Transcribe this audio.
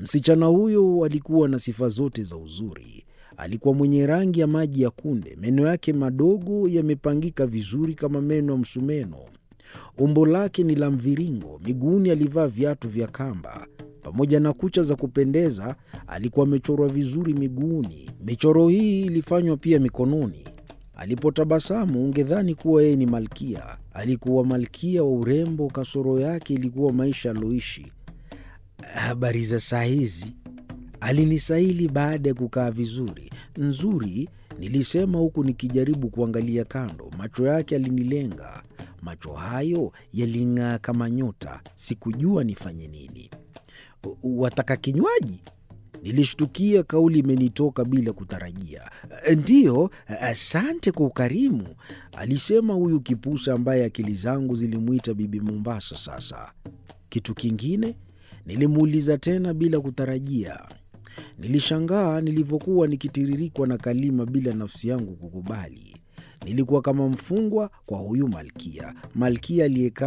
Msichana huyo alikuwa na sifa zote za uzuri. Alikuwa mwenye rangi ya maji ya kunde, meno yake madogo yamepangika vizuri kama meno ya msumeno. Umbo lake ni la mviringo, miguuni alivaa viatu vya kamba. Pamoja na kucha za kupendeza, alikuwa amechorwa vizuri miguuni. Michoro hii ilifanywa pia mikononi. Alipotabasamu ungedhani kuwa yeye ni malkia. Alikuwa malkia wa urembo, kasoro yake ilikuwa maisha aliyoishi. Habari za saa hizi? Alinisaili baada ya kukaa vizuri. Nzuri, nilisema huku nikijaribu kuangalia kando. Macho yake alinilenga. Macho hayo yaling'aa kama nyota. Sikujua nifanye nini. Wataka kinywaji? Nilishtukia kauli imenitoka bila kutarajia. Ndiyo, asante kwa ukarimu, alisema huyu kipusa ambaye akili zangu zilimwita Bibi Mombasa. Sasa kitu kingine? Nilimuuliza tena bila kutarajia. Nilishangaa nilivyokuwa nikitiririkwa na kalima bila nafsi yangu kukubali. Nilikuwa kama mfungwa kwa huyu malkia, malkia aliyekaa